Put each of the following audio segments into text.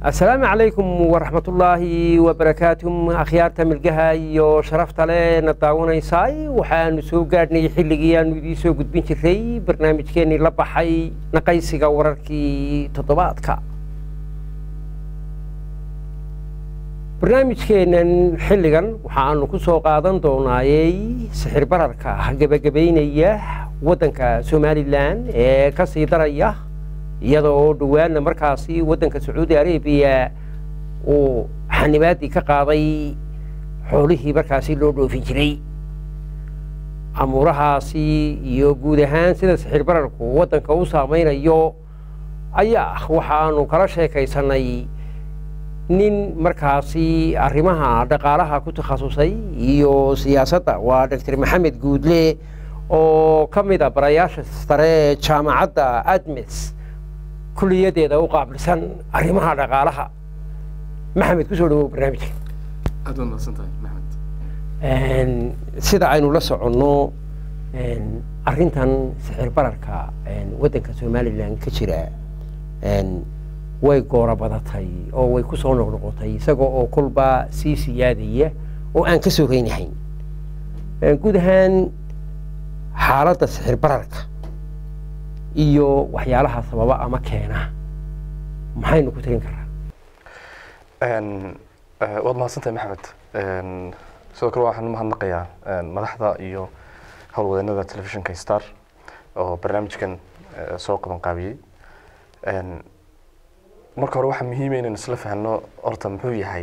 asalaamu calaykum waraxmatullaahi wabarakaatuh akhyaarta milgaha iyo sharafta leh na daawanaysaay waxaanu soo gaadhnay xilligii aanu idiin soo gudbin jiray barnaamijkeennii la baxay naqaysiga wararkii toddobaadka barnaamijkeennan xilligan waxaanu ku soo qaadan doonaayey sixir bararka gebagabaynaya waddanka somalilan ee ka sii daraya iyada oo dhowaadna markaasi waddanka sacuudi arabiya uu xanibaaddii ka qaaday xoolihii markaasi loo dhoofin jiray amuurahaasi iyo guud ahaan sida sixir bararku waddanka u saamaynayo ayaa waxaanu kala sheekaysanay nin markaasi arrimaha dhaqaalaha ku takhasusay iyo siyaasadda waa doctor maxamed guudle oo ka mid a barayaasha sare ee jaamacadda admes kuliyadeeda u qaabilsan arrimaha dhaqaalaha maxamed kusoo dhawow barnaamijka aad waad mahadsantahay maxamed sida aynu la soconno arrintan sixir bararka waddanka somalilan ka jira way goora badatay oo way ku soo noqnoqotay isagoo oo kolba sii siyaadaya oo aan ka soo reynahayn guud ahaan xaaladda sixir bararka iyo waxyaalaha sababa ama keena maxaynu ku tirin karaa waad mahadsantahay maxamed sidoo kale waxaan umahadnaqayaa madaxda iyo howlwadeenada telefishinka star oo barnaamijkan soo qaban qaabiyey marka hore waxaa muhiima inaynu isla fahno horta muxuu yahay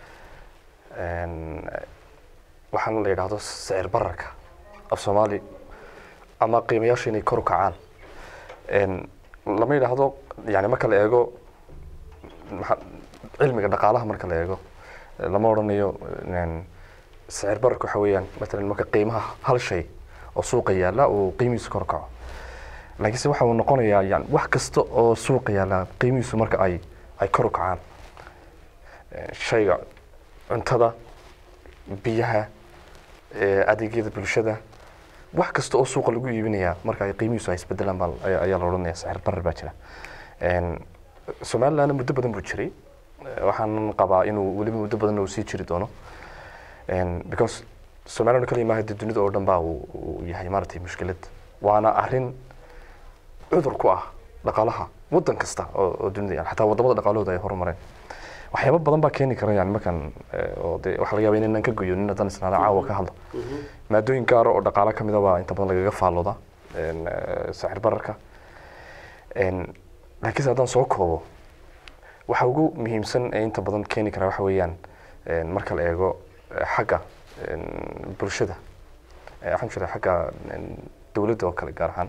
waxaan la yidhaahdo sicir bararka af soomaali ama qiimayaasha inay kor u kacaan lama yidhaahdo yani marka la eego cilmiga dhaqaalaha marka la eego lama odhanayo sicir bararka waxa weeyaan matalan marka qiimaha hal shay oo suuqa yaalla uu qiimihiisu kor kaco laakiinse waxa uu noqonayaa yani wax kasta oo suuqa yaalla qiimihiisu marka ay ay kor u kacaan shayga cuntada biyaha adeegyada bulshada wax kasta oo suuqa lagu iibinayaa marka ay qiimihiisu ay isbedelaan baa ayaa la odhanaya sicir barar baa jira somalilandna muddo badan buu jiray waxaan qabaa inuu weliba muddo badan uu sii jiri doono because somaliland kaliya maaha dee dunida oo dhan baa uu yahay maaragtay mushkilad waana arrin cudur ku ah dhaqaalaha waddan kasta oo dunida yani xataa wadamada dhaqaalahooda ay horumareen waxyaaba badan baa keeni kara yani markan oo de waxaa laga yaba inaynan ka goyo nin haddaan isnaada caawa ka hadlo maadooyin gaara oo dhaqaalo kamida baa inta badan lagaga faallooda sacir bararka laakiinse haddaan soo koobo waxa ugu muhiimsan ee inta badan keeni kara waxa weeyaan marka la eego xagga bulshada waxaan jira xagga dowladda oo kale gaar ahaan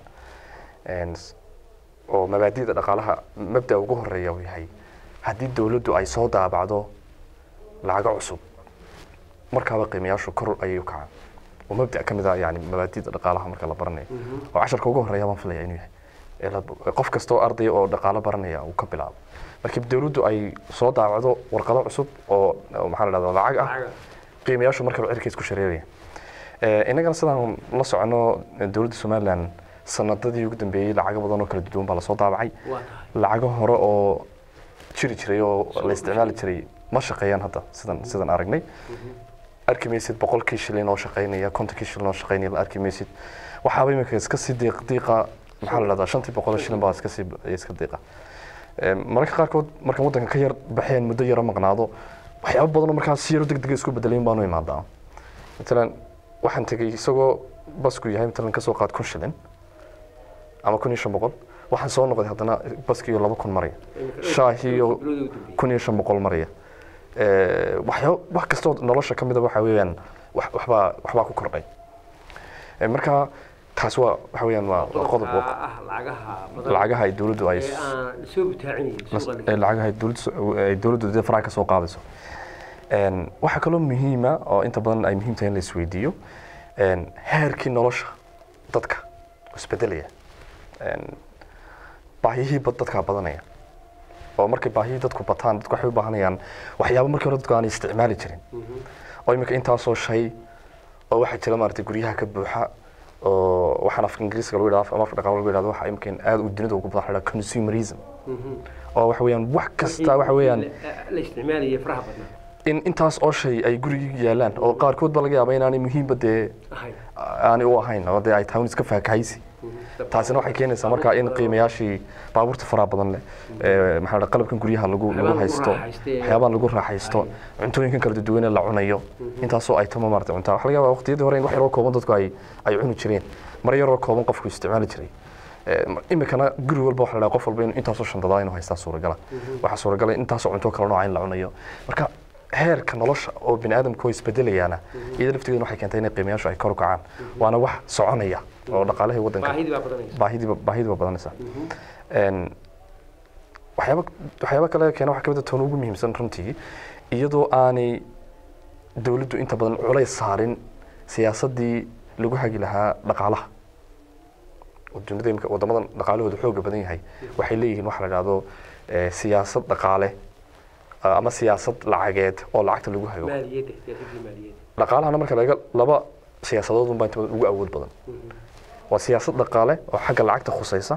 oo mabaadida dhaqaalaha mabda ugu horeeya uu yahay haddii dowladdu ay soo daabacdo lacago cusub markaaba qiimayaashu kor ayay u kacaan oo mabda ka mid a yani mabaadida dhaqaalaha marka la baranayo oo casharka ugu horeeya baan filaya inuu yahay qof kasta oo ardaya oo dhaqaalo baranaya uu ka bilaabo markii dowladdu ay soo daabacdo warqado cusub oo maxaa la dhahdaa lacag ah qiimayaashu markaba cirka isku shareeraya innagana sidaan la socono dowladda somaliland sanadadii ugu dambeeyey lacago badan oo kala duwan baa lasoo daabacay lacago hore oo jiri jiray oo la isticmaali jiray ma shaqeeyaan hadda sidan sidan aragnay arki maysid boqolkii shilin oo shaqeynaya kontonkii shilin oo shaqeynaya la arki maysid waxaaba iminka iska sii diiq diiqa maxaa la dhahdaa shantii boqol shilin baa iska sii iska diiqa mararka qaarkood markaan waddanka ka yar baxeen muddo yaro maqnaado waxyaaba badan oo markaas si yaro deg dega isku bedelayn baanu imaadaa matalan waxaan tegey isagoo basku yahay matalan kasoo qaad kun shilin ama kun iyo shan boqol waxaan soo noqday haddana baskiiyo laba kun maraya shaahiyo kun iyo shan boqol maraya waxyaa wax kastoo nolosha ka mida waxa weeyaan waxbaa waxbaa ku kordhay marka taas waa waxa weeyaan waa qodob lacagaha ay dowladdu ay lacagaha ay dowladdu ay dowladdu dee faraha ka soo qaadayso waxaa kaloo muhiima oo inta badan ay muhiim tahay in la isweydiiyo heerkii nolosha dadka isbedelaya baahiyihii dadkaa badanaya oo markay baahiyihii dadku bataan dadku waxay u baahanayaan waxyaabo markii hore dadku aanay isticmaali jirin oo iminka intaasoo shay oo waxaa jira maaragtay guryaha ka buuxa oo waxaan afka ingiriiska lagu yidhahdo ama afka dhaqaale lagu yidhahdo waxa iminka aad u dunida ugu badan waxa la consumerism oo waxa weeyaan wax kasta waxa weeyaan la isticmaalayay faraha badnaa in intaas oo shay ay gurigii yaalaan oo qaarkood ba laga yaaba inaanay muhiimba dee ahayn aanay u ahayn oo dee ay tahay un iska faakahaysi taasina waxay keenaysaa markaa in qiimayaashii baabuurta faraha badan leh ee, maxaa la dhaha, qalabkan guryaha lagu lagu lagu haysto raaxaysto ee- waxyaabaha lagu raaxaysto cuntooyinkan kala duwan ee la cunayo intaasoo ay tama maarata cuntaa waxa laga yaabaa waqtiyadii hore in wax yaroo kooban dadku ay ay cuni jireen mar yaroo kooban qofku isticmaali jiray Ee, mar- imikana guri walba waxa la dhaha qof walba inuu intaasoo shandadaa inuu haystaa suuragala waxaa suuragala intaasoo cunto kala nooca in la cunayo marka heerka nolosha oo bini aadamku way isbedelayaana iyada laftigeeda waxay keentay inay qiimayaashu ay kor u kacaan waana wax soconaya oo dhaqaalahii waddanka baahidii baa badanaysa baahidiiba baahidiiba badanaysa Een, waxyaaba waxyaaba kale keena waxaa kamid a toon ugu muhiimsan runtii iyadoo aanay dowladdu inta badan culays saarin siyaasaddii lagu hagi lahaa dhaqaalaha oo dunida imika waddamadan dhaqaalahooda xooga badan yahay waxay leeyihiin waxa la dhahdo eh, siyaasad dhaqaale ah, ama siyaasad lacageed oo lacagta lagu hago maaliyadda siyaasadii maaliyadda dhaqaalahana marka laga laba siyaasadood unbaa inta badan ugu awood badan waa siyaasad dhaqaale oo xagga lacagta khusaysa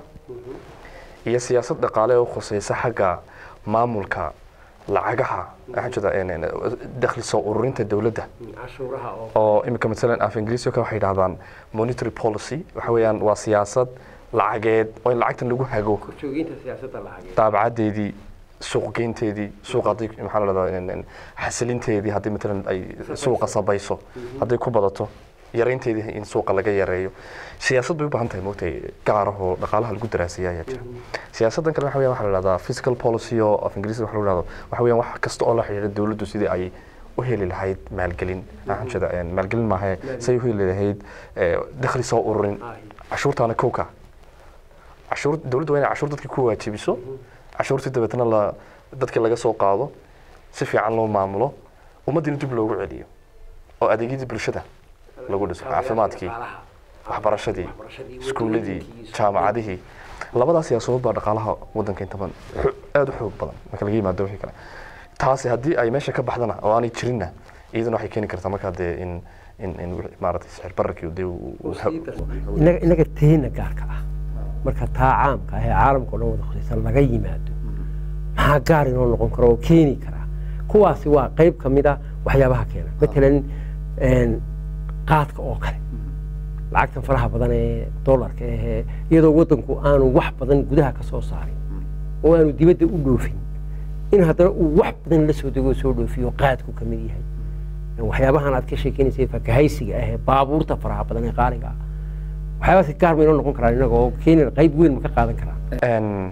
iyo siyaasad dhaqaale oo khusaysa xagga maamulka lacagaha waxaan jeedaa een, een, dakhli soo ururinta dowladda cashuuraha oo oo imika masalan af ingiriisi kale waxay yidhahdaan monetary policy waxa weeyaan waa siyaasad lacageed oo in lacagtan lagu hago korjoogeynta siyaasadda lacageed daabacadeedii suuq geynteedii suuqa haddii maxaa la dhahdaa xasilinteedii haddii matalan ay suuqa sabayso hadday ku badato yaraynteedii in suuqa laga yareeyo siyaasad bay u baahan tahay moogtay gaarahoo dhaqaalaha lagu daraaseeya ayaa jira siyaasaddan kale waxa weeyaan waxaa la dhahdaa physical policy oo af ingiriisi waxa lagu dhahdo waxa weeyaan wax kasta oo la xidhiidha dowladdu sidii ay u heli lahayd maalgelin waxaan jeeda een, maalgelin maahe say u heli lahayd eh, dakhli soo ururin Ahi. cashuurtaana kowka cashuur dowladdu waa inay cashuur dadkii ku waajibiso cashuurtii dabeetna la dadkii laga soo qaado si fiican loo maamulo ummaddiina dib loogu celiyo oo adeegyadii bulshada lagu dhiso caafimaadkii Dhaqaalaha. waxbarashadii Waxbarashadii, iskuulladii wadooyinkii, jaamacadihii labadaas siyaasadood baa dhaqaalaha waddanka inta badan xo- aad u xoog badan marka laga yimaado wixii kale taasi haddii ay meesha ka baxdana oo aanay jirinna iyadana waxay keeni kartaa markaa dee in in in wixii maaragtay sicir bararkii dee uu- uu- Sii darso. inaga inaga tiina gaarka ah marka taa caamka ah ee caalamka o dhan wada khusaysan laga yimaado maxaa gaar inoo noqon kara oo keeni kara kuwaasi waa qayb ka mid a waxyaabaha keena matalan een, qaadka oo kale lacagtan faraha badan ee dollarka ahee iyadoo waddanku aanu wax badan gudaha ka soo saarin oo aanu dibadda u dhoofin in haddana uu wax badan la soo dego oo soo dhoofiyo qaadku ka mid yahay waxyaabahan aad ka sheekeynaysay fakahaysiga ahee baabuurta faraha badan ee qaaliga ah waxyaabaasi gaar ma inoo noqon karaan inaga oo kenya qayb weyn ma ka qaadan karaan Een,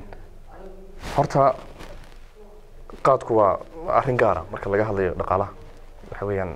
horta qaadku waa waa arrin gaara marka laga hadlayo dhaqaalaha waxa weeyaan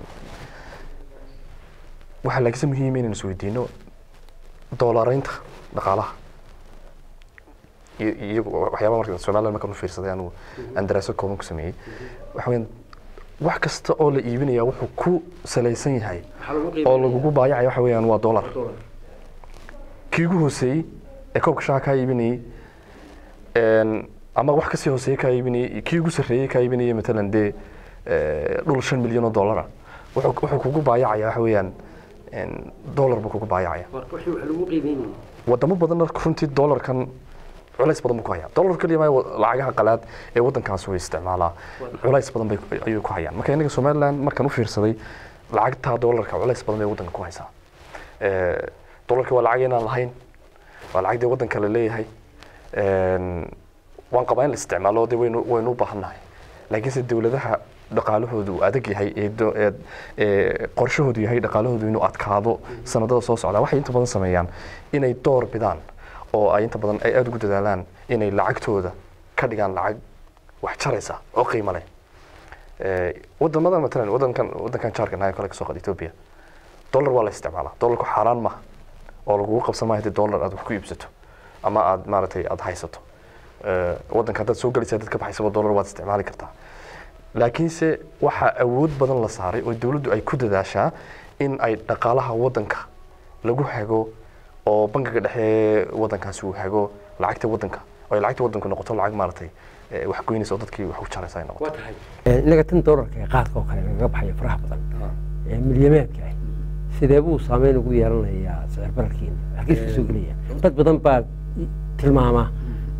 waxaa laakiinse muhiim inaynu isweydiino doolaraynta dhaqaalaha iyo- iyagu waxyaaba marka somaliland markaan u fiirsaday anigu aan daraaso kooban ku sameeyey waxa weeyaan wax kasta oo la iibinaya wuxuu ku salaysan yahay Waxaa lagu oo qiimeeyaa lagugu baayacaya waxa weeyaan waa dollar dollar. kii ugu hooseeyey ee koobka shaha kaa iibinayey een, ama wax kasii hooseeye kaa iibinayey iyo kii ugu sarreeyey kaa iibinayey matalan dee eh, dhul shan milyan oo dollara wuxuu wuxuu kugu baayacaya waxa weeyaan een, dollar buu kugu baayacaya Marka wixii wax lagu qiimeynayay wadamo badanna runtii dollarkan culays badan buu ku hayaa dollar keliya maayo lacagaha qalaad ee waddankaas way isticmaalaa culays badan bay ayuu ku hayaan marka innaga somaliland markaan u fiirsaday lacagta dollarka culays badan bay waddanka ku haysaa Eh, dollarka waa lacag inaan lahayn waa lacag dee waddanka la leeyahay Een, waan qabaa in la isticmaalo dee waynu waynu u baahannahay laakiinse dowladaha dhaqaalahoodu uu adag yahay ee do- ee- ee qorshahoodu yahay dhaqaalahoodu inuu adkaado sanadada soo socda waxay inta badan sameeyaan inay door bidaan oo ay inta badan ay aada ugu dadaalaan inay lacagtooda ka dhigaan lacag wax jaraysa oo qiimo leh Eh, wadamada matalan wadankan wadankan jaarka nahay kale kasoo qaad Ethiopia dollar waa la isticmaalaa dollarku xaaraan maaha oo lagugu qabsan maayo haddii dollar aad wax ku iibsato ama aad maaragtay aad haysato Eh, wadanka haddaad soo gelaysa dad ka baxaysaba dollar waad isticmaali kartaa laakiinse waxaa awood badan la saaray oo dowladdu ay ku dadaashaa in ay dhaqaalaha wadanka lagu hago oo bangiga dhexe wadankaasi uu hago lacagta wadanka oo ay lacagta wadanku noqoto lacag maaragtay eh, wax goynaysa oo dadkii wax u jaraysa ay noqoto waa tahay Een, inaga tan dollarka ee qaadka oo kale lagaga baxayo faraha badan ee milyameedka ah sidee buu saameyn ugu yeelanayaa sicir bararkiina halkiis kasoo gelaya dad badan baa i- tilmaama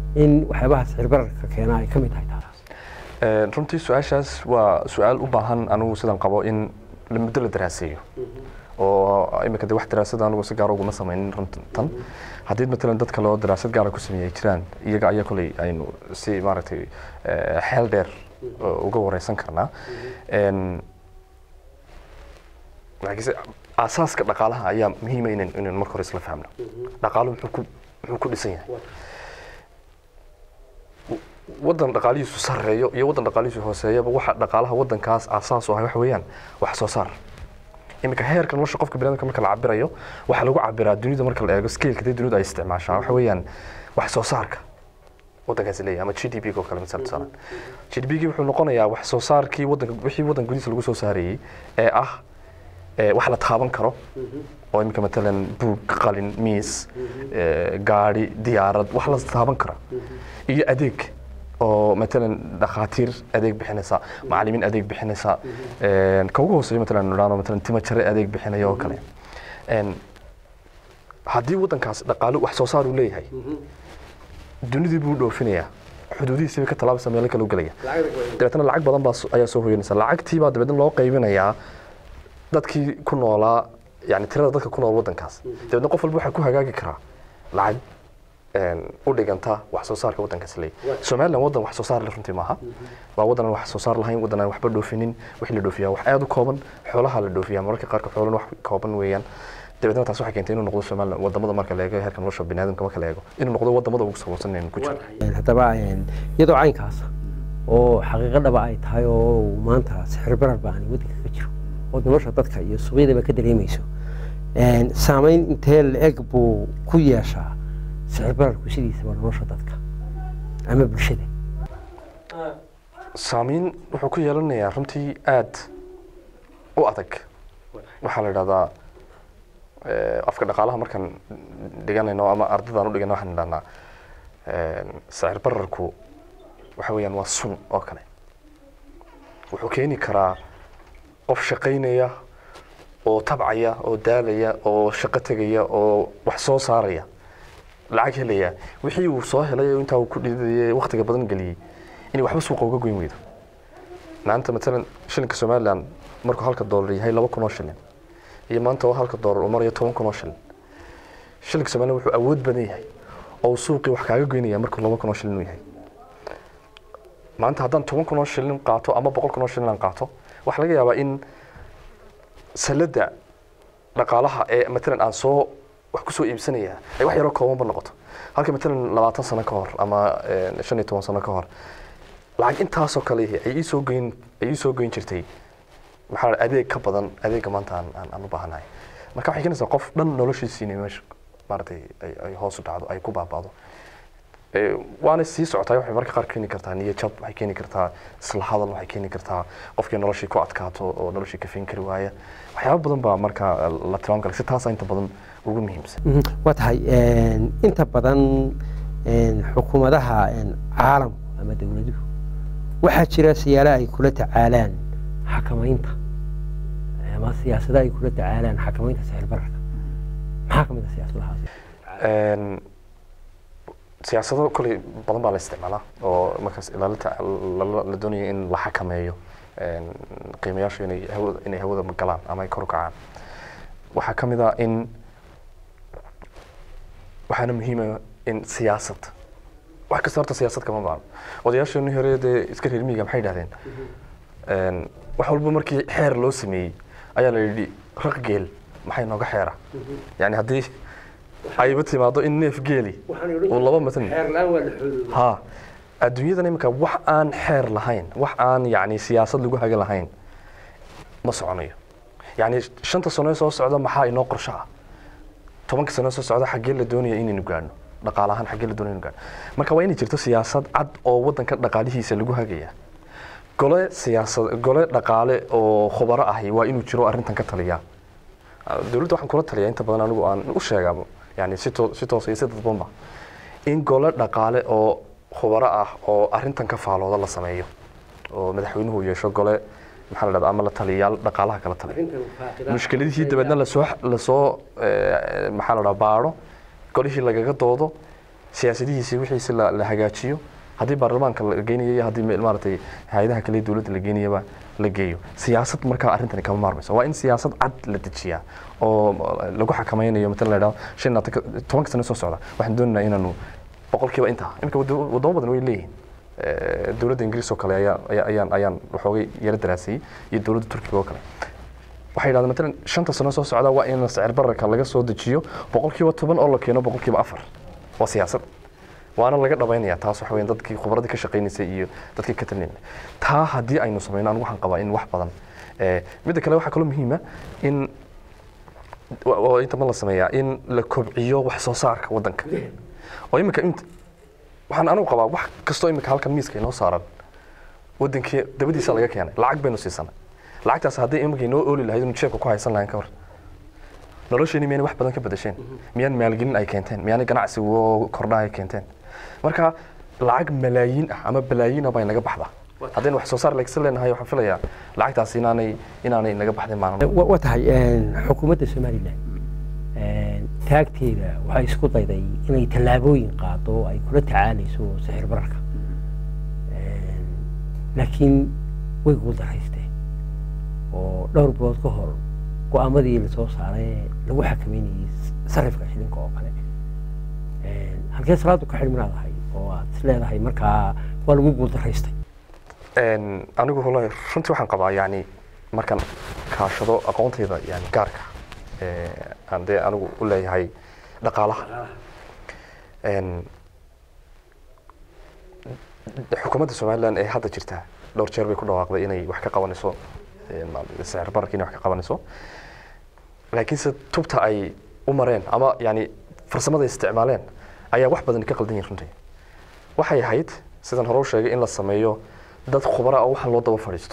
in waxyaabaha sixir bararka keena ay ka mid tahay taas Een, runtii su-aashaas waa su-aal u baahan anigu sidan qabo in la muddo la daraaseeyo oo imika de wax daraasada anigu si gaar uguma samaynin runtan haddii matalan dad kale oo daraasad gaara ku sameeyay jiraan iyaga ayaa koley aynu si maaragtay eh, xeel dheer oo uga wareysan karnaa Een, laakiinse aasaaska dhaqaalaha ayaa muhiima inan inaynu marka hore isla fahmno dhaqaaluhu muxuu ku muxuu ku dhisan yahay waddan dhaqaalihiisu sarreeyo iyo waddan dhaqaalihiisu hooseeyaba waxa dhaqaalaha waddankaas aasaas u ah waxa weeyaan wax soo saar iminka heerka nolosha qofka biniadamka marka la cabirayo waxaa lagu cabiraa dunida marka la eego scaleka dee dunidu ay isticmaashaa waxa weeyaan wax soo saarka waddankaasi leeyahay ama g d p oo kale misal tusaale g d p wuxuu noqonayaa wax soo saarkii waddanka wixii waddan gudihiisa lagu soo saarayey ee ah ee wax la taaban karo oo iminka matalan buug qalin miis ee, gaari diyaarad wax la taaban kara iyo adeeg oo matalan dhakhaatiir adeeg bixinaysa macallimiin adeeg bixinaysa een, ka ugu hooseeya matalan nidhaahno matalan timo jare adeeg bixinaya oo kale Een, haddii waddankaas dhaqaalo wax soo saar uu leeyahay dunidii buu dhoofinayaa xuduudihiisii bay ka tallaabaysa meelo kale u gelaya dabeetana lacag badan baa so- ayaa soo hoyanaysa lacagtii baa dabeetna loo qaybinayaa dadkii ku noolaa yani tirada dadka ku nool waddankaas dabeetna qof walba waxaa ku hagaagi karaa lacag een, u dhiganta wax soo saarka waddankaas leeyahay somaliland waddan wax soo saar leh runtii maaha waa waddan aan wax soo saar lahayn waddan aan waxba dhoofinin wixii la dhoofiyaa wax aad u kooban xoolaha la dhoofiyaa mararka qaarka xoolana wax kooban weeyaan dabeetna taas waxay keentay inuu noqdo somaliland wadamada marka la eego heerka nolosha biniaadamka marka la eego inuu noqdo wadamada ugu saboolsan inaynu ku jirno Een, haddaba een, iyadoo caynkaas oo xaqiiqo dhaba ay tahay oo uu maanta sixir barar baan waddanka ka jiro oo nolosha dadka iyo suuqyadaba ka dareemayso Een, saameyn intee la-eg buu ku yeeshaa sixir bararku sidiisaba nolosha dadka ama bulshada saamayn wuxuu ku yeelanayaa runtii aad u adag waxaa la idhahdaa eh, afka dhaqaalaha markaan dhiganayno ama ardadaan u dhigano waxaan idhahnaa sicir bararku waxa weeyaan waa sun oo kale wuxuu keeni karaa qof shaqaynaya oo tabcaya oo daalaya oo shaqo tegaya oo wax soo saaraya lacag helaya wixii uu soo helay oo intaa uu ku dhidayay waqtiga badan geliyey inay waxba suuqa uga goyn weydo maanta matalan shilinka somaliland markuu halka doolar yahay laba kun oo shilin iyo maanta oo halka doolar uu marayo toban kun oo shilin shilinka somaliland wuxuu awood badan yahay oo uu suuqii wax kaaga goynaya markuu laba kun oo shilin uu yahay maanta haddaan toban kun oo shilin qaato ama boqol kun oo shilin aan qaato waxaa laga yaabaa in salada dhaqaalaha ee matalan aan soo wax kusoo iibsanaya ay wax yaroo koobanba noqoto halka matalan labaatan sano ka hor ama eh, shan iyo toban sano ka hor lacag intaasoo kale ihi ay iisoo goyn ay iisoo goyn jirtay maxaa la dhaha, adeeg ka badan adeega maanta aan aan- aan u baahanahay marka waxay keenaysaa qof dhan noloshiisii inay meesha maaragtay ay ay hoos u dhacdo ay ku baaba'do Eh, waana sii socotaa waxay marka qaar keeni kartaa niyad jab waxay keeni kartaa isla hadal waxay keeni kartaa qofkii noloshii ku adkaato oo noloshii ka fiin kari waaya waxyaabo badan baa marka la tilmaam kara si taasa inta badan ugu muhiimsan Mhm. waa tahay een, inta badan een, xukuumadaha een, caalamku ama dowladuhu waxaa jira siyaalo ay kula tacaalaan xakamaynta ama siyaasado ay kula tacaalaan xakamaynta sicir bararka maxaa ka mid a siyaasadahaas Een, siyaasado koley badan baa la isticmaalaa oo markaas ilaalinta la- la doonayo in la xakameeyo een, qiimayaashu inay hawada inay hawada galaan ama ay kor u kacaan waxaa ka mid ah in waxaana muhiima in siyaasad wax kasta horta siyaasad kama baano odayaasheenii hore dee iska reer miyiga maxay idhahdeen Een, wax walba markii xeer loo sameeyey ayaa la yidhi raq geel maxay nooga xeera yani haddii ayba timaado in neef geeli uu laba matan ha adduunyadan iminka wax aan xeer lahayn wax aan yani siyaasad lagu haga lahayn ma soconayo yani shanta sano ee soo socda maxaa inoo qorsho ah tobanka sano ee soo socda xaggee la doonaya inaynu gaadhno dhaqaale ahaan xaggee la doonaya inaynu gaadhno marka waa inay jirto siyaasad cad oo waddanka dhaqaalihiisa lagu hagaya gole siyaasad gole dhaqaale oo khubaro ahi waa inuu jiro arrintan ka taliya dowladda waxaan kula taliyaa inta badan anigu aan u sheegaa yani si too si toos iyo si dadbanba in gole dhaqaale oo khubaro ah oo arrintan ka faalooda la sameeyo oo madaxweynuhu yeesho gole maxaa la dhahdaa ama la taliyayaal dhaqaalaha kala taliya mushkiladihii dabeedna lasoo lasoo eh, maxaa la dhaha baadho golihii lagaga doodo siyaasadihiisi wixiisi la la hagaajiyo haddii baarlamaanka la geynayo iyo haddii me- maaragtay hay-adaha kale ee dowladda la geynayaba la geeyo siyaasad markaa arrintani kama maarmayso waa in siyaasad cad la dejiyaa oo lagu xakameynayo matala la idhahdo shan iyo labaatan- tobanka sano soo socda waxaan doonaynaa inaanu boqolkiiba intaa iminka wado- wadamo badan way leeyihiin Eh, dowladda ingiriis oo kale ayaa- ayaa- ayaan ayaan waxoogay yaro daraasiyey iyo dowladda turkiga oo kale waxay yidhahdeen matalan shanta sano soo socda waa in sicir bararka laga soo dejiyo boqolkiiba toban oo la keeno boqolkiiba afar waa siyaasad waana laga dhabaynaya taas waxa weyn dadkii khubradii ka shaqaynaysay iyo dadkii ka talinayay taa haddii aynu samayno anigu waxaan qabaa in wax badan Eh, midda kale waxaa kaloo muhiima in wa- oo inta ma la sameeyaa in la kobciyo wax soo saarka waddanka oo iminka int waxaan anigu qabaa wax kastoo iminka halkan miiska inoo saaran wadankii dabadiisa laga keenay lacag baynu siisanay lacagtaas haddii iminka inoo ooli lahayd inu jeebka ku haysan lahayn ka hor nolosheeni miyaanay wax badan ka bedesheen miyaan maalgelin ay keenteen miyaanay ganacsi oo kordha ay keenteen marka lacag malaayiin ah ama balaayiina bay naga baxdaa haddaynu wax soo saar leegsan leenahay waxaan filayaa lacagtaas inaanay inaanay naga baxdeen maalin wa wa tahay xukuumadda somalilan taagteeda waxay isku dayday inay tallaabooyin qaado oo ay kula tacaalayso sixir bararka laakiin way guuldaraysteen oo dhowr bilood ka hor go-aamadii lasoo saaray lagu xakameynayay sarifka shilinka oo kale halkee salaadu ka xidhminaadahay oo aad is leedahay markaa waa lagu guuldaraystay Een, anigu wallahi runtii waxaan qabaa yani markaan kaashado aqoontayda yani gaarka ee, aan dee anigu u leeyahay dhaqaalaha Een, xukuumadda somalilan ee hadda jirta dhowr jeer bay ku dhawaaqday inay wax ka qabanayso een, sicir bararka inay wax ka qabanayso laakiinse tubta ay u mareen ama yani farsamada ay isticmaaleen ayaa wax badan ka qaldan yihin runtii waxay ahayd sidan hore u sheegay in la sameeyo dad khubara oo waxaan loo daba fadhiisto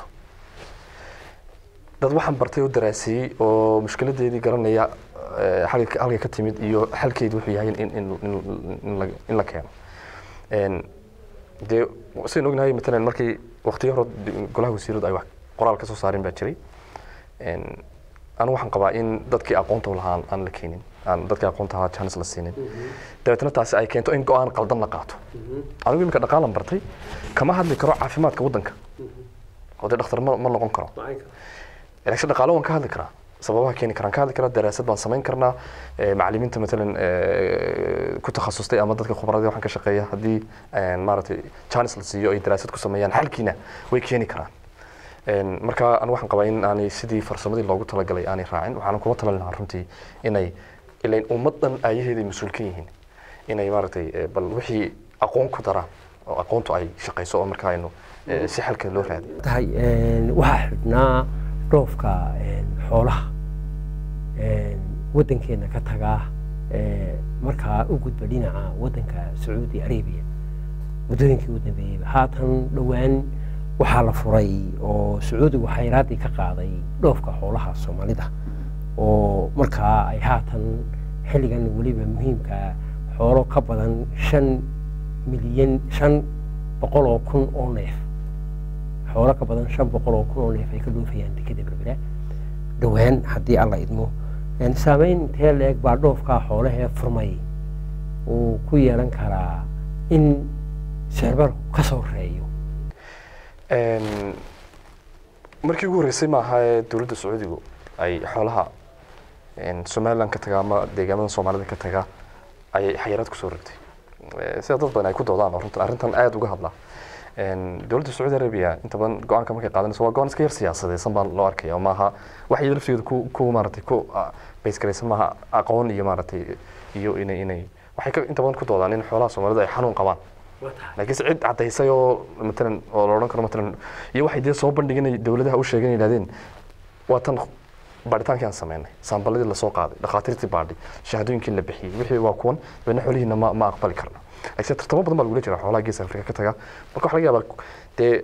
dad waxaan bartay oo daraaseeyey oo mushkiladeedii garanaya eh, halka halka ka timid iyo xalkeedu wuxuu yahay in, in, in, in, la, in la keeno Een, dee sidaan ognahay matalan markii waqtiyo hore golaha wasiiradu ay wax qoraal ka soo saareen baa jiray Een, anigu waxaan qabaa in dadkii aqoonta u lahaa aan la keenin aan dadkii aqoonta lahaa chance la siinin dabeetna taasi ay keento in go-aan qaldan la qaato anigu iminka dhaqaalan bartay kama hadli karo caafimaadka waddanka oo dee dhakhtar ma, ma noqon karo laakiin dhaqaalo waan ka hadli karaa sababaha keeni karaan ka hadli karaa daraasad baan samayn karnaa eh, macallimiinta matalan eh, ku takhasustay ama dadka khubradii waxaan ka shaqeeya haddii eh, maaragtay chance la siiyo ay daraasad ku sameeyaan xalkiina way keeni karaan Een, marka anigu waxaan qabaa in aanay sidii farsamadii loogu talagalay aanay raacin waxaan kula talin lahaa runtii inay ilain ummaddan aayaheeday mas-uul ka yihiin inay maaragtay eh, bal wixii aqoon ku daraan oo aqoontu ay shaqayso oo marka aynu eh, si xalka loo raadiyo tahay waxaa xidhnaa dhoofka xoolaha waddankeena ka tagaa markaa u gudba dhinaca waddanka sacuudi arabiya muddooyinkii u dambeeyey haatan dhowaan waxaa la furay oo sacuudigu xayraaddii ka qaaday dhoofka xoolaha soomaalida oo markaa ay haatan xilligan weliba muhiimka xoolo ka badan shan milyan shan boqol oo kun oo neef xoolo ka badan shan boqol oo kun oo neef ay ka dhoofayaan dekeda berbera dhowaan haddii alla idmo saameyn intee la-eg baa dhoofkaa xoolahee furmay uu ku yeelan karaa in sicirbarku ka soo reeyo markii ugu horreysay maaha ee dowladda sacuudigu ay xoolaha somaliland ka taga ama deegaamada soomaalida ka taga ayay xayiraad kusoo rogtay sida dad badan ay ku doodaan oo runtan arrintan aada uga hadla dowladda sacuudi arabia inta badan go-aanka markay qaadanayso waa go-aan iska yar siyaasadeysan baa loo arkaya oo maaha wax iyada laftigeeda ku ku maaratay ku baysgaraysan maaha aqoon iyo maaratay iyo inay inay waxay ka inta badan ku doodaan in xoolaha soomaalida ay xanuun qabaan laakiinse cid caddaysay oo matalan oo la odhan karo matalan iyo waxay dee soo bandhigin dowladaha u sheegeen yidhahdeen waa tan baadhitaankii aan sameynay saambaladii lasoo qaaday dhakhaatiirtii baadhi shahaadooyinkii la bixiyey wixii waa kuwan dabeedna xoolihiina ma ma aqbali karna laakiin tartamo badan baa lagula jira xoolaha geeska afrika ka taga marka waxa laga yaabaa dee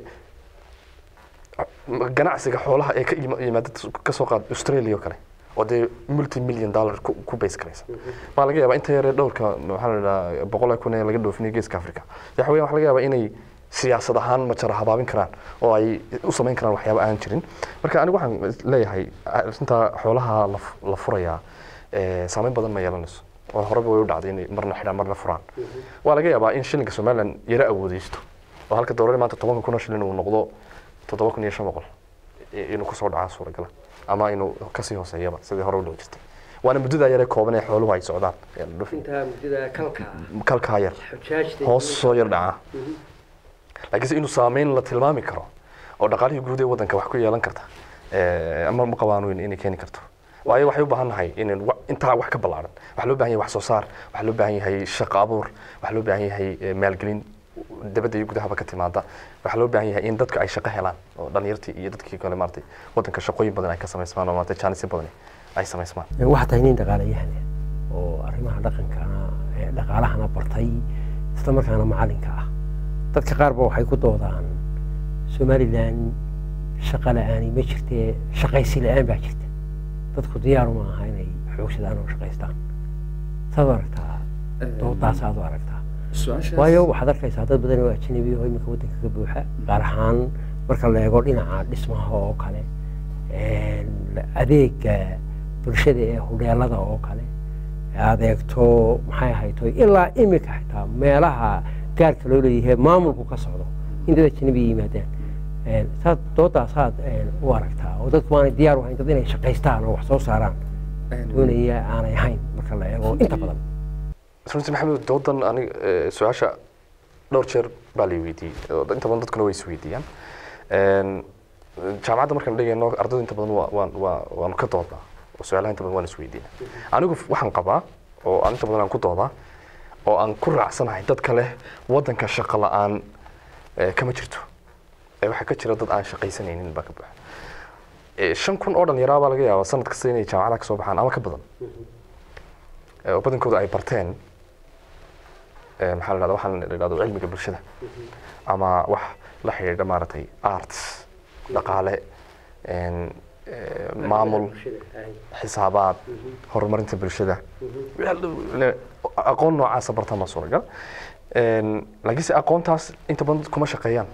ganacsiga xoolaha ee ka yimaada kasoo qaad australia oo kale oo dee multi million dollar ku ku base garaysa baa laga yaabaa inta yaree dhowrka waxaa la idhaha boqol kun ee laga dhoofinaya geeska afrika waxa weeyaan waxa laga yaabaa inay siyaasad ahaan majara habaabin karaan oo ay u samayn karaan waxyaaba aan jirin marka anigu waxaan leeyahay arrinta xoolaha la furayaa saameyn badan ma yeelanayso oo horeba way u dhacday inay marna xidhaan marna furaan waa laga yaabaa in shilinka somalilan yara awoodeysto oo halka doolar maanta tobanka kun oo shilin uu noqdo toddoba kun iyo shan boqol i- inuu kusoo dhacaa suuragala ama inuu kasii hooseeyaba sidii hore u dhici jirtay waana muddadaa yaree kooban ee xooluhu ay socdaan ee la dhufin. intaa muddada kalka kalkaa yar xujaajta hoos soo yar dhacaa laakiinse inuu saameyn la tilmaami karo oo dhaqaalihii guud ee waddanka wax ku yeelan karta eh, ama ma qabaan weyn inay keeni karto waayo waxay u baahan nahay in intaa wax ka ballaaran waxaa loo baahan yahay wax soo saar waxaa loo baahan yahay shaqo abuur waxaa loo baahan yahay eh, maalgelin dabadda iyo gudahaba ka timaada waxaa loo baahan yahay in dadka ay shaqo helaan oo dhalinyartii iyo dadkii kale maaragtay waddanka shaqooyin badan ay ka samaysmaan oo maaragtay jaanisyo badan ay samaysmaan waxaa tahay nin dhaqaalayahan ah oo arrimaha dhaqankana ee dhaqaalahana bartay isla markaana macalinka ah dadka qaar ba waxay ku doodaan somalilan shaqa la-aani ma jirtee shaqaysi la-aan baa jirta dadku diyaaru ma aha inay xoogsadaan oo shaqaystaan saad u aragtaa doodaas aad u aragtaa waayo waxaad arkaysaa dad badan oo ajnabi oo iminka waddanka ka buuxa gaar ahaan marka la eego dhinaca dhismaha oo kale een, adeega bulshada ee hudheelada oo kale aad eegto maxay ahayto ilaa imika xitaa meelaha gaarka loo leeyahay maamulku ka socdo in dad ajnabi yimaadaan Een, saad doodaasaad een, u aragtaa oo dadku aanay diyaar u hayn dad inay shaqaystaan oo wax soo saaraan doonaya aanay ahayn marka la eego inta badan runtii maxamed doodan anig eh, su-aasha dhowr jeer baa la weydiiyey oo inta badan dadkuna way isweydiiyaan Een, jaamacadda markaan dhigayno ardaydu inta badan waa- waan- waa- waanu ka doodnaa oo su-aalaha inta badan waan isweydiina anigu waxaan qabaa oo aan inta badan aan ku doodaa oo aan ku raacsanahay dadka leh waddanka shaqo la-aan eh, kama jirto ee waxaa ka jira dad aan shaqaysanaynin baa ka buuxa Eh, shan kun oo dhallinyaraa baa laga yaabaa sanad kasta inay jaamacadaha ka soo baxaan ama ka badan Eh, oo badankooda ay barteen eh, maxaa la dhahda waxaan la dhahdo cilmiga bulshada ama wax la xidhiidha maaragtay arts dhaqaale een, eh, maamul xisaabaad horumarinta bulshada Le- aqoon noocaasa bartaan baa suuragal Een, laakiinse aqoontaas inta badan kuma shaqeeyaan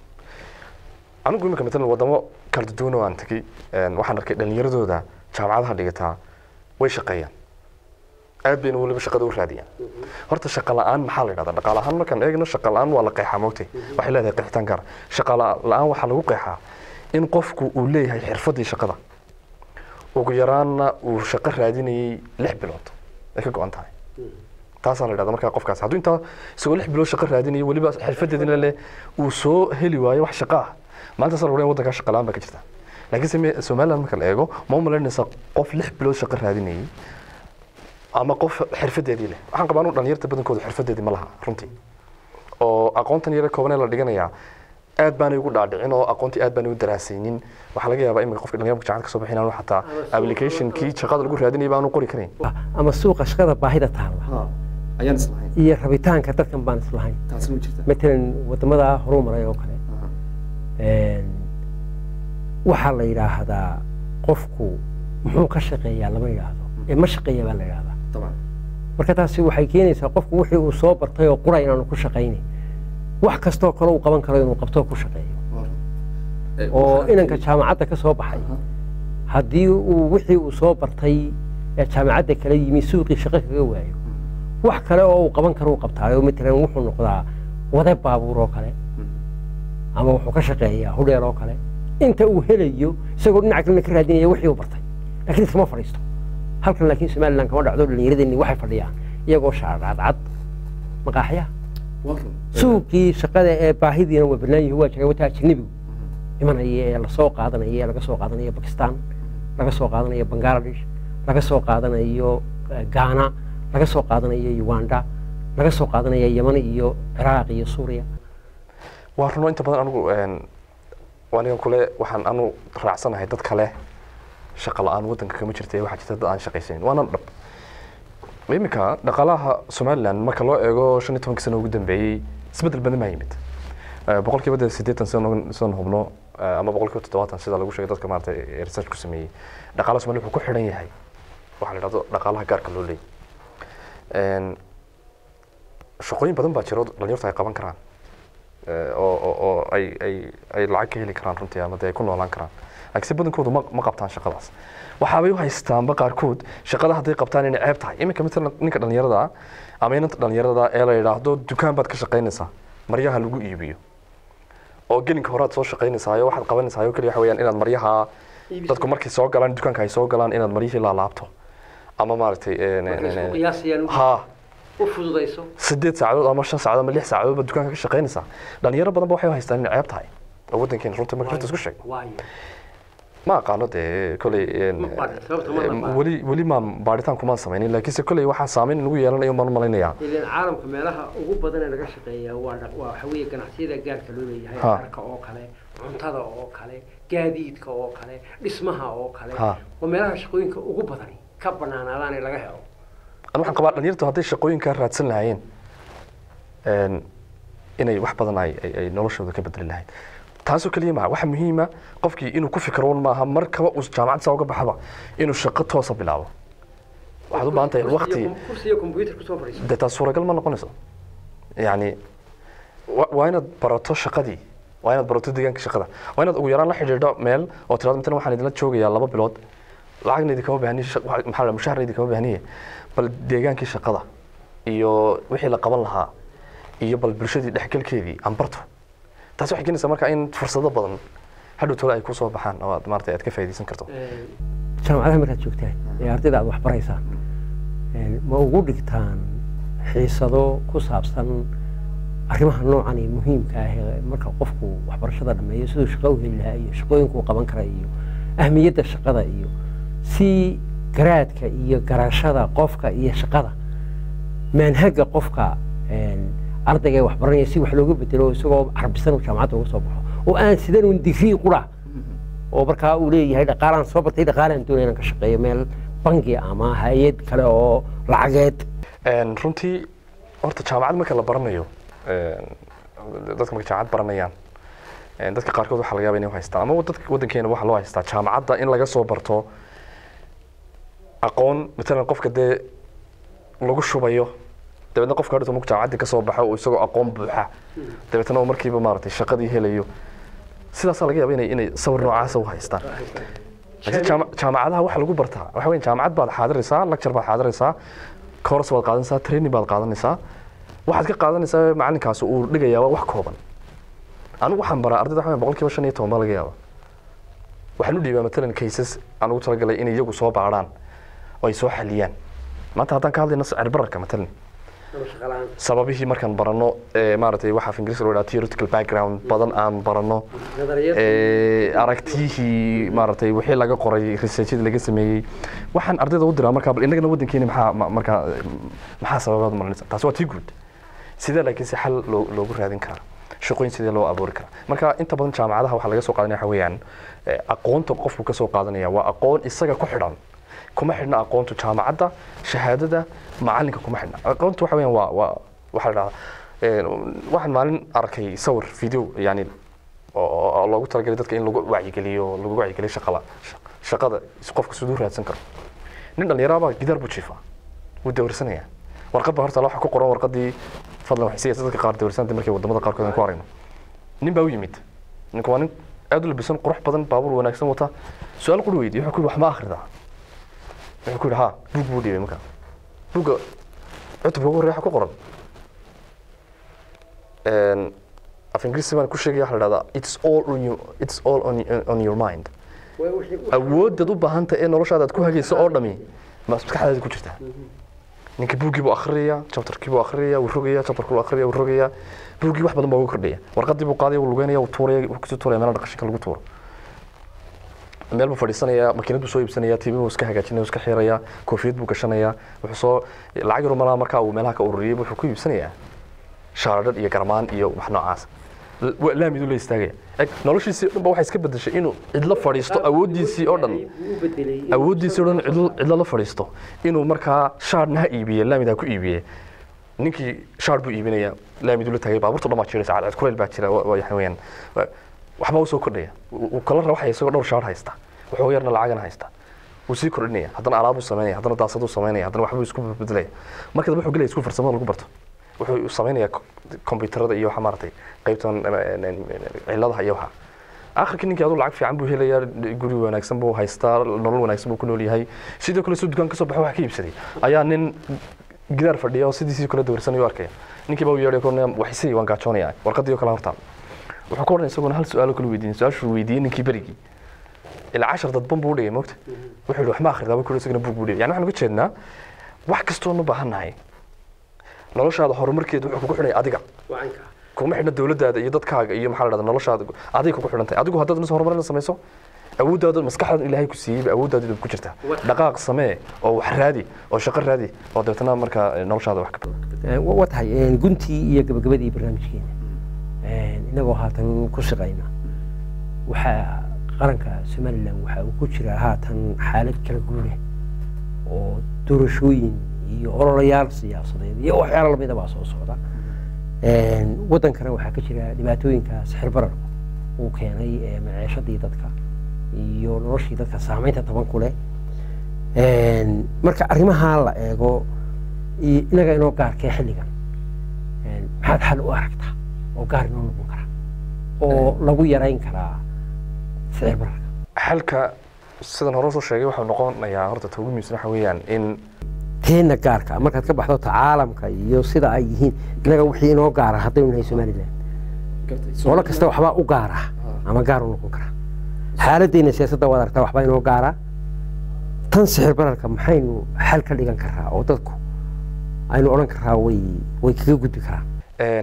anigu imika matalan wadamo kala duwan oo aan tegey een, waxaan arkay dhallinyaradooda jaamacadaha dhigataa way shaqeeyaan aad bayna weliba shaqada u raadiyaan horta shaqa la-aan maxaa la yidhahdaa dhaqaale ahaan markaan eegno shaqa la-aan waa la qeexaa moogtay waxay leedahay qeexitaan gaar shaqa la-aan waxaa lagu qeexaa in qofku uu leeyahay xirfadii shaqada ugu yaraanna uu shaqo raadinayay lix bilood ay ka go-an tahay taasaa la yidhahdaa markaa qofkaas hadduu intaa isagoo lix bilood shaqo raadinaya weliba xirfadeedina leh uu soo heli waayo wax shaqo ah maalintaas la waddankaa shaqa la-aan baa ka jirta laakiinse me- somaliland marka la eego ma u malaynaysa qof lix bilood shaqo raadinayay ama qof xirfadeedii leh waxaan qabaa anu dhalinyarta badankooda xirfadeedii ma laha runtii oo aqoontan yare koobanee la dhiganayaa aad baanay ugu dhaadhicin oo aqoontii aad baanay u daraasaynin waxaa laga yaabaa imika qofka dhalinyarka jaamacad ka soo bixin aanu xataa applicationkii shaqada lagu raadinayay baanu qori karayn ama suuqa shaqada baahida taalla ayaan islahayn iyo rabitaanka dadkan baan islahayn taasina ma jirta matalan wadamada horuu maray oo kale een, waxaa la yidhaahdaa qofku muxuu ka shaqeeyaa lama yidhaahdo ee ma shaqeeya baa la yidhahdaa طبعا marka taasi waxay keenaysaa qofku wixii uu soo bartay oo qura inaanu ku shaqaynayn wax kastoo kale uu qaban karo inuu qabto ku shaqeeyo oo inanka jaamacadda ka soo baxay haddii uu wixii uu soo bartay ee jaamacadda kala yimi suuqii shaqo kaga waayo wax kale oo uu qaban karo uu qabtaayo matalan wuxuu noqdaa wade baabuur oo kale ama wuxuu ka shaqeeyaa hudheel oo kale inta uu helayo isagoo dhinaca kalena ka raadinaya wixii uu bartay laakiin iskama fadhiisto halkan laakiin somaliland kama dhacdo dhallinyaradeenni waxay fadhiyaan iyagoo shaarcadcad maqaaxyaha suuqii shaqada ee baahidiina waa bannaan yihi waa jiray wataa ajnabigu imanaya ee lasoo qaadanayo ee laga soo qaadanayo bakistan laga soo qaadanayo bangladesh laga soo qaadanayo eh, ghana laga soo qaadanayo uganda laga soo qaadanayo yeman iyo ciraaq iyo suuriya waa runo inta badan anigu een, aniga kule waxaan anu raacsanahay dad kale shaqa la-aan waddanka kama jirta ee waxaa jirta dad aan shaqaysanin waana dhab iminka dhaqaalaha somaliland marka loo eego shan iyo tobankii sano ugu dambeeyey isbeddel badan baa yimid Eh, boqolkiiba dee siddeetan sidaan sidaan hubno eh, ama boqolkiiba toddobaatan sida lagu sheegay dadka maarata ee research ku sameeyey dhaqaalaha somaliland wuxuu ku xidhan yahay waxaa la yidhahdo dhaqaalaha gaarka loo leeyahy Een, shaqooyin badan baa jiro dhalinyartu ay qaban karaan Eh, oo oo- oo ay ay ay lacag ka heli karaan runtii ama dee ay ku noolaan karaan laakiinse badankoodu ma ma qabtaan shaqadaas waxaabay u haystaanba qaarkood shaqada hadday qabtaan inay ceeb tahay iminka matalan ninka dhallinyarada ah ama inanta dhallinyarada ee la yidhaahdo dukaan baad ka shaqaynaysaa maryaha lagu iibiyo oo gelinka horaad soo shaqaynaysaa waxaad qabanaysaa oo keliya waxa weeyaan inaad maryaha dadku markay soo galaan dukaanka ay soo galaan inaad maryihii laalaabto ama maaragtay een, een, een, een, qiyaasayaan ha u fududayso sideed saacadood ama shan saacadood ama lix saacadood baad dukaanka ka shaqaynaysaa dhalinyaro badan ba waxay u haystaan inay ceeb tahay oo waddankeena runta marka runta isku sheeg waayo ma aqaano dee koley een, Ma baadhin, sababta ma la een, baadhin. weli weli maan baadhitaan kumaan samaynin laakiinse koley waxaa saameyn nagu yeelanayo maan malaynayaa ileen caalamka meelaha ugu badan ee laga shaqeeya waa dha- waa waxa weeye ganacsiyada gaarka loo leeyahay Ha. dharka oo kale cuntada oo kale gaadiidka oo kale dhismaha oo kale Ha. waa meelaha shaqooyinka ugu badani ka banaanaadaan ee laga helo anu waxaan qabaa dhalinyartu hadday shaqooyinkaa raadsan lahaayeen een, inay wax badan ay ay- ay noloshooda ka bedeli lahayd taasoo keliya maha waxa muhiima qofkii inuu ku fikro un maaha markaba uu jaamacad saa uga baxaba inuu shaqo toosa bilaabo waxaad u baahan tahay waqti kursiga computer kusoo fadhiiso dee taas suuragal ma noqonayso yacni wa- waa inaad barato shaqadii waa inaad barato deegaanka shaqada waa inaad ugu yaraan la xidhiidho meel oo tirado matalan waxaan idinla joogayaa laba bilood lacagna idinkama baahniye shaq- waxa- maxaa la mushaharna idinkama baahniye bal deegaankii shaqada iyo wixii la qaban lahaa iyo bal bulshadii dhexgalkeedii aan barto taasi waxay keenaysaa marka in fursado badan hadhow tole ay kusoo baxaan oo aad maarata aad ka faa'iidaysan karto jaamacadaha markaad joogtaan ee ardayda aad wax baraysaan een, ma ugu dhigtaan xiisado ku saabsan arrimaha noocan ee muhiimka ah ee marka qofku waxbarashada dhameeyo siduu shaqo u heli lahaa iyo shaqooyinka uu qaban kara iyo ahmiyadda shaqada iyo si garaadka iyo garashada qofka iyo shaqada manhaga qofka een, ardayga ee waxbaranaya si wax looga bedelo isagoo carbisan uu jaamacadda uga soo baxo oo aan sidan un digrii qura oo markaa uu leeyahay dhaqaalaan soo bartay dhaqaalaan doonaya inaan ka shaqeeyo meel bangi ama hay-ad kale oo lacageed Een, runtii horta jaamacad marka la baranayo een, dadka marka jaamacad baranayaan een, dadka qaarkood waxaa laga yaaba inay u haystaan ama dadka waddankeena waxaa loo haystaa jaamacadda in laga soo barto aqoon matalan qofka dee lagu shubayo dabeetna qofka hadhowta markuu jaamacaddii ka soo baxo uu isagoo aqoon buuxa dabeetna uu markiiba maaragtay shaqadii helayo sidaasaa laga yaaba inay inay sawir noocaasa u haystaan laakiin jaama- jaamacadaha waxa lagu bartaa waxa weyn jaamacad baad xaadiraysaa lecture baad xaadiraysaa course baad qaadanaysaa training baad qaadanaysaa waxaad ka qaadanaysaa macalinkaasi uu dhigayaa waa wax kooban anigu waxaan baraa ardayda waxa weyn boqolkiiba shan iyo toban baa laga yaaba waxaan u dhiibaa matalan cases aan ugu talagalay inay iyagu soo baaraan oo ay soo xaliyaan maanta haddaan ka hadlayno sicir bararka matalan sababihii markaan barano ee maaragtay waxaa af ingiriiska loo dhaha theoretical background badan aan barano ee, aragtiyihii maaragtay wixii laga qoray researchadii laga sameeyey waxaan ardayda u diraa markaa bal innagana waddankeena maxaa ma- markaa maxaa sababaad maranaysa taasi waa tii guud sidee laakiin si xal loo- loogu raadin karaa shaqooyin sidee loo abuuri karaa marka inta badan jaamacadaha waxaa laga soo qaadanaya waxa weeyaan eh, aqoonta qofku ka soo qaadanaya waa aqoon isaga ku xidhan kuma xidhna aqoontu jaamacadda shahaadada macalinka kuma xidhna aqoontu waxa weeyaan waa waa waxaa la dhahdaa waxaan maalin arkay sawir video yani oo- oo oo loogu talagalay dadka in lagu wacyigeliyo lagu wacyigeliyo shaqada shaqada qofka siduu raadsan karo nin dhallinyaraabaa gidaar buu jiifaa wuu dawirsanaya warqad baa horta waxa ku qoran warqadii fadlan waxay siiyaysa dadka qaar dawirsantii markay wadamada qaarkood aan ku aragno nin baa u yimid ninku waa nin aad u labisan qurux badan baabuur wanaagsan wata su-aal quri weydiye wuxuu ku yidhi wax ma akhridaa wuxuu ku yidhi ha buug buu dhiibay markaa buugga cutubka ugu horreeya waxa ku qoran Een, af ingiriisi baan ku sheegaya waxa la dhahdaa it's all on your, it's all on, on your mind awooddaad u baahan tahay ee noloshaada aad ku hagayso oo dhami ma maskaxdaada ku jirtaa ninka buuggii buu akhriyaya chapterkii buu akhriyaya wuu rogaya chapterkii buu akhriyaya wuu rogaya buuggii wax badan baa ugu kordhaya warqadii buu qaadaya wuu lugeynaya wuu tuuraya wuu kusii tuuraya meelaha dhaqashinka lagu tuuro meel buu fadhiisanaya makiinad buu soo iibsanaya tv buu iska hagaajinaya iska xiraya koofiyad buu gashanaya wuxuu soo lacag yar malaha markaa uu meelaha ka ururiyay wuxuu ku iibsanayaa shaararhadh iyo garmaan iyo wax noocaas L- waa laamid uu la istaagaya eg noloshiisii o dhan ba waxay iska bedeshay inuu cidlo fadhiisto awooddiisii oo dhan awooddiisii o dhan cidlo cidlo la fadhiisto inuu markaa shaarna ha iibiye laamid ha ku iibiye ninkii shaar buu iibinaya laamiduu la taagay baabuurta dhan baa jiraysa cadcad kuleyl baa jira wa- waxa weeyaan wa- waxbaa usoo kordhaya uu kala rawaxaya isagoo dhowr shaar haysta wuxuu yarna lacagana haysta wuu sii kordhinaya haddana alaabuu samaynaya haddana daasaduu samaynaya haddana waxbuu isku beddelaya marka dambe wuxuu gelaya isku farsamada lagu barto wuxuu samaynayaa ko- kombiyuutarada iyo waxa maaragtay qaybtan eh, eh, ciladaha iyo waxa akhirkii ninkii aduu lacag fiican buu helayaa guri wanaagsan buu haystaa nolol wanaagsan buu ku nool yahay sidoo kale suu dukaan ka soo baxo wax ka iibsaday ayaa nin gidaar fadhiya oo sidiisii kale dawirsanayuu arkaya ninkii baa u yeedhay kornaya waxisii waan gaajoonaya warqadii oo kale hortaal wuxuu ka odhanaya isaguna hal su-aalo kale weydiin su-aashuu weydiiyey ninkii berigii ilaa cashar dadban buu u dhigay mogta wuxuu yihi waxma akhridaa buu isagana buug buu dhigay yani waxaan uga jeednaa wax kastoo ma baahannahay noloshaada horumarkeeda wuxuu kugu xidhaya adiga kuma xidhna dowladdaada iyo dadkaaga iyo maxaa la dhahda noloshaada adiga kugu xidhan tahay adigu haddaad mis horumarin samayso awooddaada maskaxdaada ilaahay ku siiyeyba awooddaada ku jirtaa dhaqaaq samee oo wax raadi oo shaqo raadi oo dabeetana markaa noloshaada wax ka waa tahay guntii iyo gabagabadii barnaamijkeena inagoo haatan ku shaqayna waxaa qaranka somalilan waxa uu ku jiraa haatan xaalad kala guure oo doorashooyin iyo ololayaal siyaasadeed iyo waxyaalo lamida baa soo socda waddankana waxaa ka jira dhibaatooyinka sixir bararku uu keenay maceeshadii dadka iyo noloshii dadka saamaynta taban ku leh marka arrimahaa la eego inaga inoo gaarkee xilligan maxaad xal u aragtaa oo gaar inoo noqon kara oo lagu yarayn karaa sicir bararka xalka sidan hore soo sheegay waxuu noqonayaa horta ta ugu muhiimsan waxa weeyaan in teena gaarka markaad ka baxdo ta caalamka iyo sida ay yihiin inaga wixii inoo gaara haddaynu nahay somaliland qolo kasta waxbaa u gaara ama gaar u noqon kara xaaladdeena siyaasadda waad aragtaa waxbaa inoo gaara tan sixir bararka maxaynu xal ka dhigan karaa oo dadku aynu odhan karaa way way kaga gudbi karaan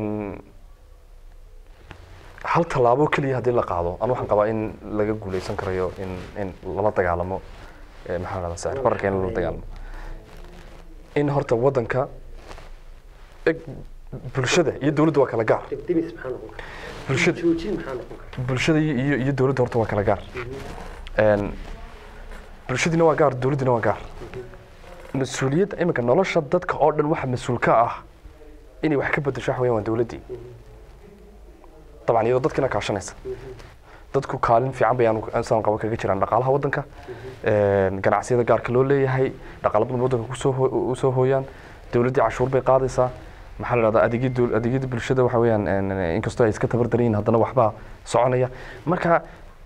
hal tallaabo keliya haddii la qaado anu waxaan qabaa in laga guuleysan karayo in in lala dagaalamo maxaa la sicir bararka in lala dagaalamo in horta waddanka bulshada iyo dowladda waa kala gaar bulshada bulshada iyo iyo dowladda horta waa kala gaar bulshadiina waa gaar dowladdiina waa gaar mas-uuliyadda iminka nolosha dadka oo dhan waxa mas-uul ka ah inay wax ka bedesho wax weeyaan waa dowladdii dabcan iyadoo dadkiina kaashanaysa dadku kaalin fiican bayaan saan qaba kaga jiraan dhaqaalaha waddanka ganacsiyada gaarka loo leeyahay dhaqaala badan waddanka kusoo usoo hooyaan dowladdii cashuur bay qaadaysaa maxaa la dhahdaa adeegyada adeegyada bulshada waxa weeyaan inkastoo ay iska tabar daran yihiin haddana waxbaa soconaya marka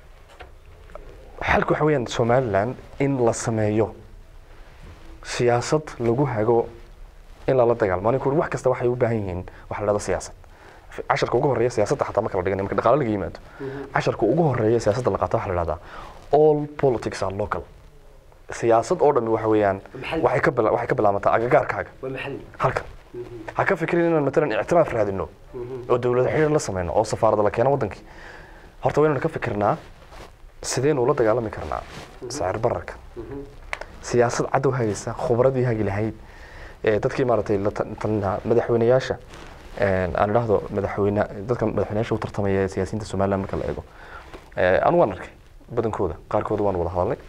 xalka waxa weeyaan somaliland in la sameeyo siyaasad lagu hago in lala dagaalmo ani kuri wax kasta waxay u baahan yihiin waxa la dhahda siyaasad casharka ugu horeeya siyaasadda xataa marka la dhigan marka dhaqaale laga yimaado casharka ugu horeeya siyaasadda la qaato waxa la dhahdaa all politics are local siyaasad oo dhammi waxa weeyaan waxay ka waxay ka bilaabataa agagaarkaaga halkan ha ka fikirin inaan matalan ictiraaf raadino oo dowlad xiriir la sameyno oo safaarada la keeno waddankii horta waynanu ka fikirnaa sideynu ula dagaalami karnaa sicir bararka siyaasad cadow hagaysa khubradii hagi lahayd dadkii maaragtay la talinaha madaxweyneyaasha aan idhaahdo madaxweyne dadka madaxweyneyaasha u tartamaya siyaasiyiinta somaliland marka la eego anu waan arkay badankooda qaarkooda waan wada hadalnay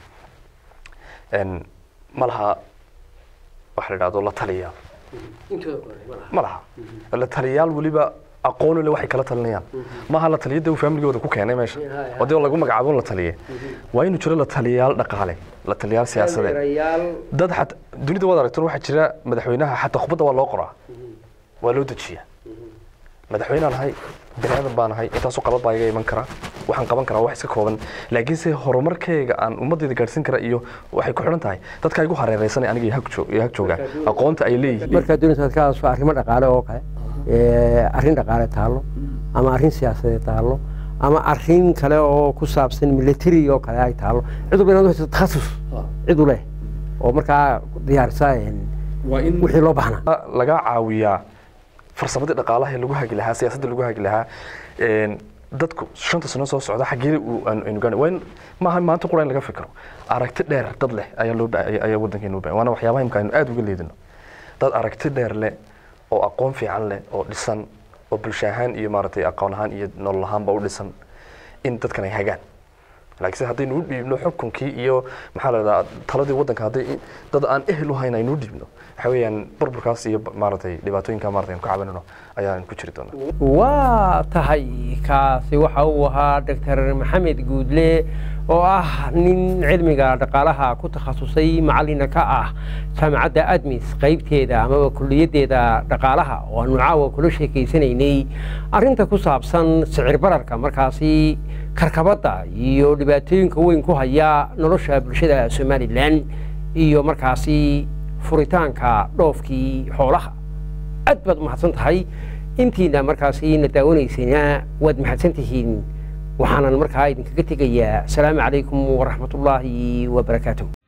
ma laha waxa la idhahdo la taliyaal ma laha la taliyaal weliba aqoon le waxay kala talinayaan maaha la taliyada uu faamiligooda ku keenay meesha oo dee lagu magacaabo la taliye waa inuu jiro la taliyaal dhaqaale la taliyaal siyaasadeed dad xat dunida waad aragtan waxaa jira madaxweynaha xataa khubadda waa loo qoraa waa loo dejiyaa madaxweynaan ahay bini aadan baan ahay intaasoo qalad baa iga iman kara waxaan qaban karaa wax iska kooban laakiinse horumarkayga aan ummadayda gaadhsiin kara iyo waxay ku xidhan tahay dadka igu hareereysanay aniga iyo hag joogaan aqoonta ay leeyihiin markaa doonaysa ad ka hadasho arrimo dhaqaale oo kale arrin dhaqaale taallo ama arrin siyaasadeed taallo ama arrin kale oo ku saabsan military oo kale ay taallo cid walba inaad haysato takhasus cid u leh oo markaa diyaarisa wixii loo baahnaa laga caawiyaa farsamadii dhaqaalaha lagu hagi lahaa siyaasadda lagu hagi lahaa dadku shanta sano soo socda xaggee aynu gaana waa in maaha maanta qura in laga fikiro aragti dheer dad leh ayaa loo ayaa waddankeenu u baahan waana waxyaabaha imka aynu aad uga leedino dad aragti dheer leh oo aqoon fiican leh oo dhisan oo bulsho ahaan iyo maaragtay aqoon ahaan iyo nolol ahaanba u dhisan in dadkan ay hagaan laakiinse haddaynu u dhiibno xukunkii iyo maxaa la dhahdaa taladii waddanka hadday dad aan ehel u hayn aynu u dhiibno waxa weeyaan burburkaas iyo maaragtay dhibaatooyinka maaragtay aynu ka cabanino ayaan ku jiri doonaa waa tahay kaasi waxa uu ahaa doctor maxamed guudle oo ah nin cilmiga dhaqaalaha ku takhasusay macalina ka ah jaamacadda admis qaybteeda amaba kuliyaddeeda dhaqaalaha oo aanu caawa kula sheekaysanaynay arrinta ku saabsan sicir bararka markaasi karkabadda iyo dhibaatooyinka weyn ku haya nolosha bulshada somalilan iyo markaasi furitaanka dhoofkii xoolaha aad baad umahadsan tahay intiina markaasi na daawanaysayna waad mahadsan tihiin waxaanan markaa idinkaga tegayaa asalaamu calaykum waraxmatullaahi wabarakaatuh